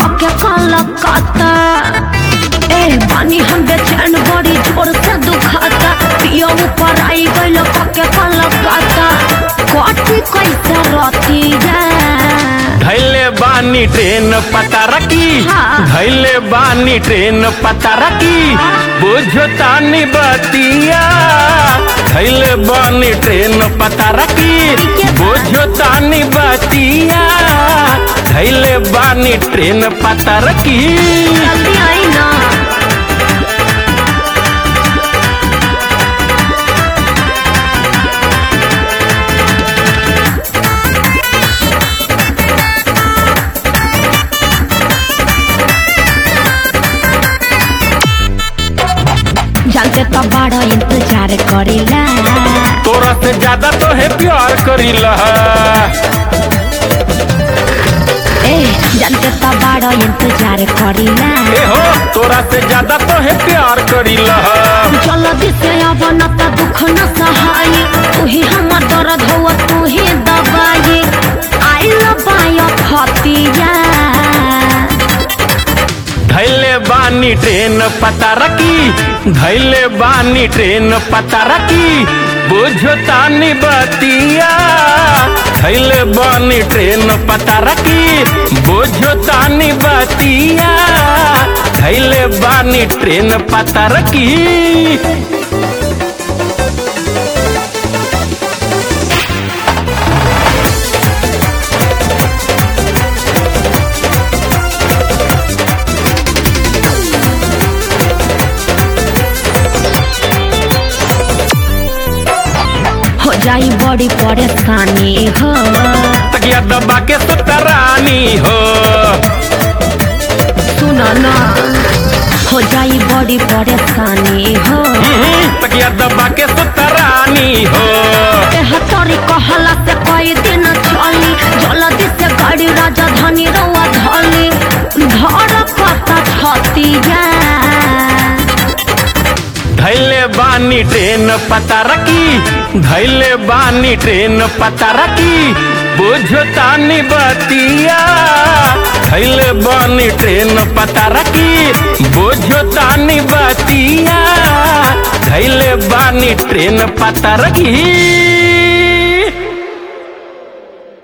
कके कलकत्ता ए बानी हम बेचैन बड़ी जोर से दुखाता पियो ऊपर आई गइल कके कलकत्ता कटी कैसे रतिया धैले बानी ट्रेन पता रखी हाँ। धैले बानी ट्रेन पता रखी बुझो तानी बतिया धैले बानी ट्रेन पता रखी के बा? बुझो तानी बतिया धैले बानी ट्रेन पता रखी जल्दी आई ना जानते तो बड़ा इंतजार करेला तोरा से ज्यादा तो है प्यार करीला ए जानते तो बड़ा इंतजार करेला ए हो तोरा से ज्यादा तो है प्यार करीला जल्दी से अब न त दुख न सहाय तू ही हमर दर्द हो तू ही दबाई आई लबाय खतिया धैले बानी ट्रेन पता रखी धैले बानी ट्रेन पता रखी बुझो तानी बतिया धैले बानी ट्रेन पता रखी बुझो तानी बतिया धैले बानी ट्रेन पता रखी हो जाई बड़ी परेशानी हो तकिया दबा के सुतरानी हो सुन न हो जाई बड़ी परेशानी हो हम्म, तकिया दबा के सुतरानी हो तेहतरी कहला से कई दिन चली जल्दी से गाड़ी राजधानी रउआ धली धर कता छतिया धैले बानी ट्रेन पता रखी धैले बानी ट्रेन पता रखी बुझो तानी बतिया धैले बानी ट्रेन पता रखी बुझो तानी बतिया धैले बानी ट्रेन पता रखी